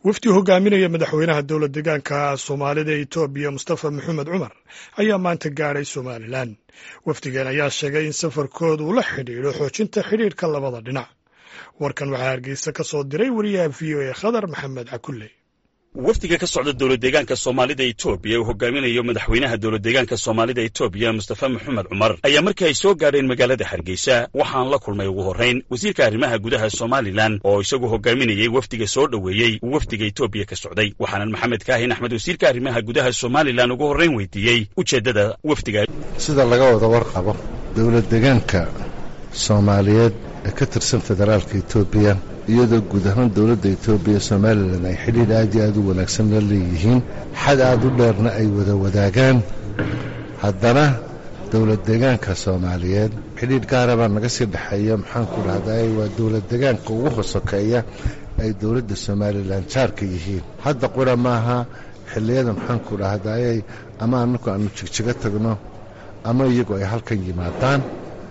wafdi hogaaminaya madaxweynaha dowla deegaanka soomaalida ee etoobiya mustafa maxamed cumar ayaa maanta gaadhay somalilan wafdigan ayaa sheegay in safarkooda uu la xidhiidho xoojinta xidhiidhka labada dhinac warkan waxaa hargeysa ka soo diray wariyaha v o e khadar maxamed cakulle wafdiga ka socda dowla deegaanka soomaalida etoobiya uu hogaaminayo madaxweynaha dowla deegaanka soomaalida etoobiya mustafa maxamed cumar ayaa markii ay soo gaadheen magaalada hargeysa waxaan la kulmay ugu horrayn wasiirka arrimaha gudaha somalilan oo isagu hogaaminayey wafdiga soo dhoweeyey uu wafdiga etoobiya ka socday waxaanan maxamed kaahin axmed wasiirka arrimaha gudaha somalilan ugu horrayn weydiiyey ujeeddada wafdiga sida laga wada warqabo dowla deegaanka soomaaliyeed ee ka tirsan federaalka etoobiya iyadoo guud ahaan dowladda etoobiya somalilan ay xidhiidh aad iyo aad u wanaagsan la leeyihiin xad aad u dheerna ay wada wadaagaan haddana dowlad deegaanka soomaaliyeed xidhiidh gaara baa naga sii dhexeeya maxaanku dhahday waa dowlad deegaanka ugu hosokeeya ay dowladda somalilan jaarka yihiin hadda qura maaha xilliyada maxaanku dhahdayay ama annaku aanu jigjigo tagno ama iyagu ay halkan yimaadaan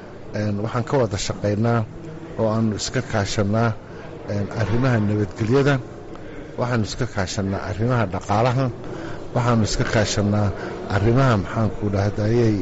waxaan ka wada shaqaynaa oo aannu iska kaashannaa arrimaha nabadgelyada waxaannu iska kaashannaa arrimaha dhaqaalaha waxaannu iska kaashannaa arrimaha maxaanku dhahdayay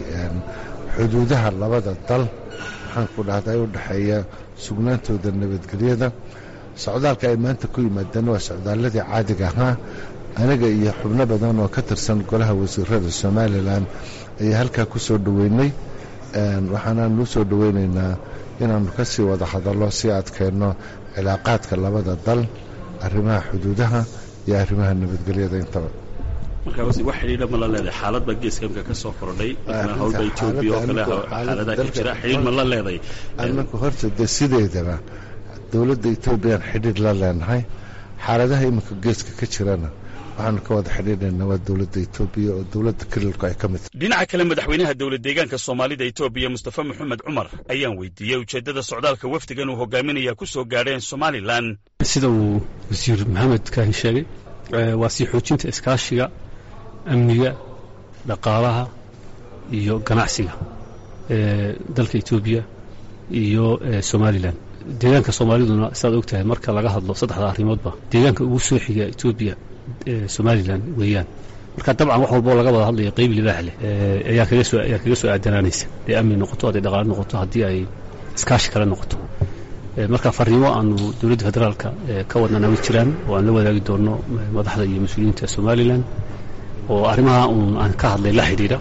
xuduudaha labada dal maxaanku dhahday u dhexeeya sugnaantooda nabadgelyada socdaalka ay maanta ku yimaadeen waa socdaalladii caadiga ahaa aniga iyo xubno badan oo ka tirsan golaha wasiirada somalilan ayaa halkaa ku soo dhoweynay waxaanaanu soo dhoweynaynaa inaannu ka sii wada hadallo sii adkeenno cilaaqaadka labada dal arrimaha xuduudaha iyo arrimaha nabadgelyada intaba markaa wax xidhiidha ma la leedahay xaalad baa geeska imka ka soo kordhay hawlba etoobiya oo kale xaaladaha ka jira xidhiidh ma la leedahay annagu horta dee sideedaba dowladda etoobiyaan xidhiidh la leenahay xaaladaha iminka geeska ka jirana waxaanu ka wada xidhiidhaynaa waa dowladda etoobiya oo dowladda kelilku ay ka mid tahay dhinaca kale madaxweynaha dowla deegaanka soomaalida etoobiya mustafa maxamed cumar ayaan weydiiyey ujeeddada socdaalka wafdigan uu hogaaminaya ku soo gaadheen somalilan sida uu wasiir maxamed kaahin sheegay waa sii xoojinta iskaashiga amniga dhaqaalaha iyo ganacsiga ee dalka etoobiya iyo somalilan deegaanka soomaaliduna sidaad og tahay marka laga hadlo saddexda arrimoodba deegaanka ugu soo xiga etoobiya somalilan weeyaan marka dabcan wax walboo laga wada hadlaya qayb libaax leh ayaa kaga soo ayaa kaga soo aadanaanaysa hadday amni noqoto hadday dhaqaale noqoto haddii ay iskaashi kale noqoto marka farriimo aanu dowladda federaalka ka wadnana ma jiraan oo aan la wadaagi doonno madaxda iyo mas-uuliyiinta somalilan oo arrimaha uun aan ka hadlay la xidhiidha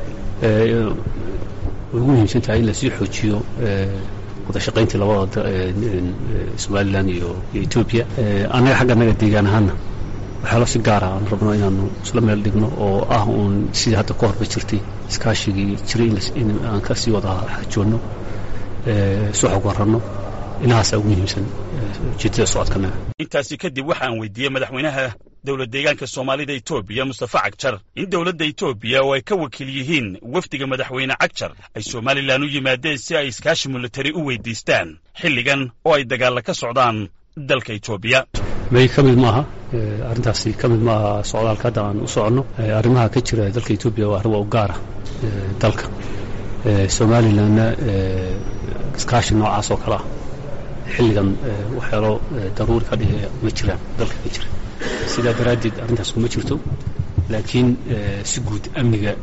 ugu muhiimsan tahay in lasii xoojiyo wada shaqayntii labada somalilan iyo etoobiya annaga xagga annaga deegaan ahaana waxyaalo si gaara aan rabno inaanu isla meel dhigno oo ah uun sidii hadda ka horba jirtay iskaashigii jiray in aan ka sii wada xajoonno isu xog warranno inahaasaa ugu muhiimsan ujeeddada socodkanaga intaasi kadib waxaan weydiiyey madaxweynaha dowla deegaanka soomaalida etoobiya mustafa cagjar in dowladda etoobiya oo ay ka wakiil yihiin wafdiga madaxweyne cagjar ay somalilan u yimaadeen si ay iskaashi militari u weydiistaan xilligan oo ay dagaalla ka socdaan dalka etoobiya may ka mid maaha arrintaasi ka mid maaha socdaalka hadda aan u soconno arrimaha ka jira dalka etoobiya waa arrin waa u gaara dalka somalilanna iskaashi noocaas oo kale ah xilligan waxyaalo daruuri ka dhigaya ma jiraan dalka ka jira sidaa daraaddeed arrintaas kuma jirto laakiin si guud amniga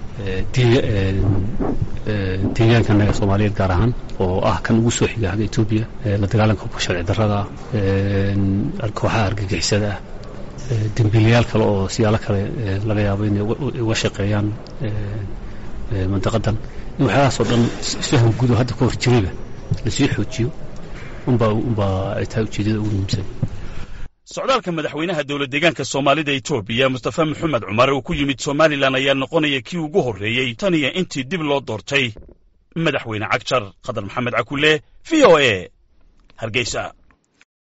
deegaankanaga soomaaliyeed gaar ahaan oo ah kan ugu soo xiga xagga etoobiya la dagaalanka hubka sharci darrada kooxaha argagixisada ah dembiilayaal kale oo siyaalo kale laga yaabo inay uga shaqeeyaan mandaqadan in waxyaalahaasoo dhan isfaham guud oo hadda ka hor jirayba lasii xoojiyo unbaa unbaa ay tahay ujeeddada ugu muhiimsan socdaalka madaxweynaha dowla deegaanka soomaalida etoobiya mustafa maxamed cumar uu ku yimid somalilan ayaa noqonaya kii ugu horreeyey tan iyo intii dib loo doortay madaxweyne cagjar khadar maxamed cakulle v o e hargeysa